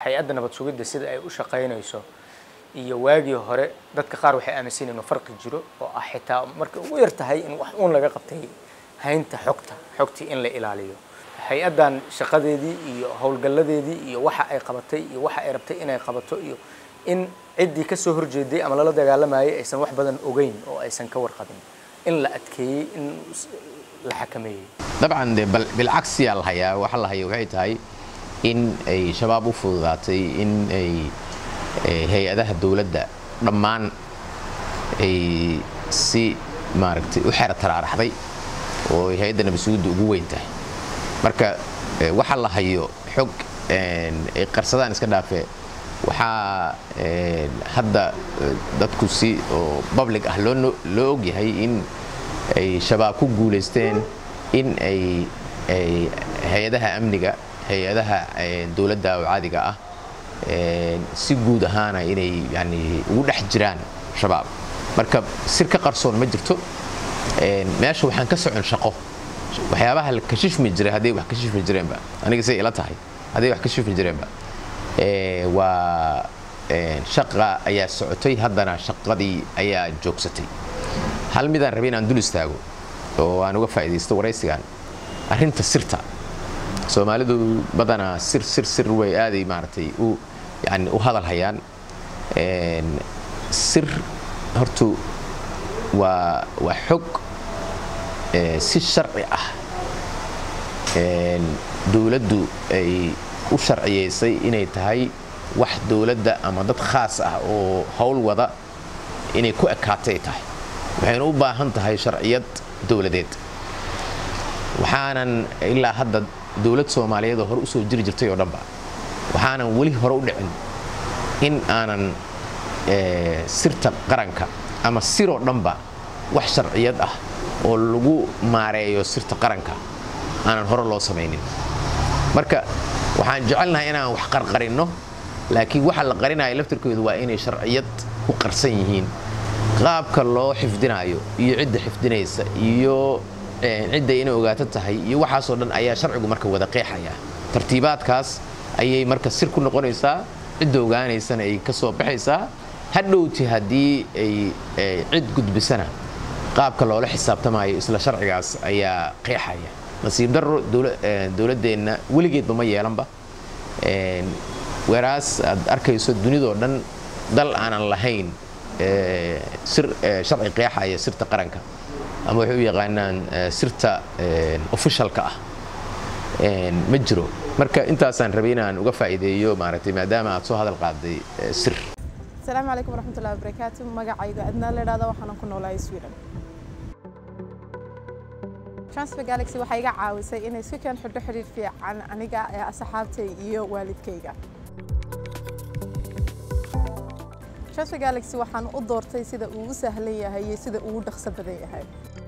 hay-adda nabad sugidda sida ay u shaqaynayso iyo waagii hore dadka qaar waxay aaminsan inuu farqi jiro oo ah xitaa marka ugu yar tahay in wax uun laga qabtay haynta xogta xogtii in la ilaaliyo hay-addan shaqadeedii iyo howlgalladeedii iyo waxa ay qabatay iyo waxa ay rabtay inay qabato iyo in ciddii ka soo horjeeday ama lala dagaalamayay aysan wax badan ogeyn oo aysan ka warqabin in la adkeeyey in la xakameeyey dabcan de bilcagsiyaa la hayaa waxa la haya waxay tahay in ay shabaab u fududaatay in ay hay-adaha dowladda dhammaan ay si maaragtay u xero taraaraxday oo ay hay-adda nabadsuguudda ugu weyn tahay marka waxa la hayo xog ay qarsadaan iska dhaafee waxaa hadda dadku si oo public ah loo ogyahay in ay shabaab ku guulaysteen in ay hay-adaha amniga hay-adaha dowladda oo caadiga ah si guud ahaana inay yani ugu dhex jiraan shabaab marka sir ka qarsoon ma jirto meesha waxaan ka socon shaqo waxyaabaha la kashifmi jiray hadday wax kashifmi jireenba aniga say ila tahay hadday wax kashifmi jireenba waa shaqa ayaa socotay haddana shaqadii ayaa joogsatay hal midaan rabay inaan dul istaago oo aan uga faa'iidaysto waraysigan arrinta sirta soomaalidu badanaa sir sir sir way aaday maaragtay u yani u hadal hayaan sir hortu waa waa xog si sharci ah dowladdu ay u sharciyaysay inay tahay wax dowladda ama dad khaas ah oo howl wada inay ku ekaatay tahay waxayna u baahan tahay sharciyad dowladeed waxaanan ilaa hadda dowlad soomaaliyeed oo hore usoo jiri jirtay oo dhanba waxaanan weli hore u dhicin in aanan sirta qaranka ama siroo dhanba wax sharciyad ah oo lagu maareeyo sirta qaranka aanan hore loo samaynin marka waxaan jecelnahay inaan wax qarqarinno laakiin waxa la qarinaya laftirkoodu waa inay sharciyad ku qarsan yihiin qaabka loo xifdinayo iyo cidda xifdinaysa iyo cidda inay ogaato tahay iyo waxaasoo dhan ayaa sharcigu marka wada qeexaya tartiibaadkaas ayay marka sir ku noqonaysaa cidda ogaanaysana ay ka soo baxaysaa hadhowti haddii ay cid gudbisana qaabka loola xisaabtamayo isla sharcigaas ayaa qeexaya nasiib daro dowladdeenna weligeedba ma yeelanba weeraas aad arkayso dunidoo dhan dal aanan lahayn sir sharci qeexaya sirta qaranka ama waxay u yaqaanaan sirta officialka ah ma jiro marka intaasaan rabay inaan uga faa'iideeyo maaragtay maadaama aad soo hadal qaaday sir asalaamu calaykum waraxmatullahi wabarakaatu magacayga adnaa la idhahda waxaanan ku noolahay sweden transfer galaxy waxay iga caawisay inay si keen xidho xidhiir fiican aniga ee asxaabtay iyo waalidkayga transfer galaxy waxaan u doortay sida uu u sahlan yahay iyo sida uu u dhaqso badan yahay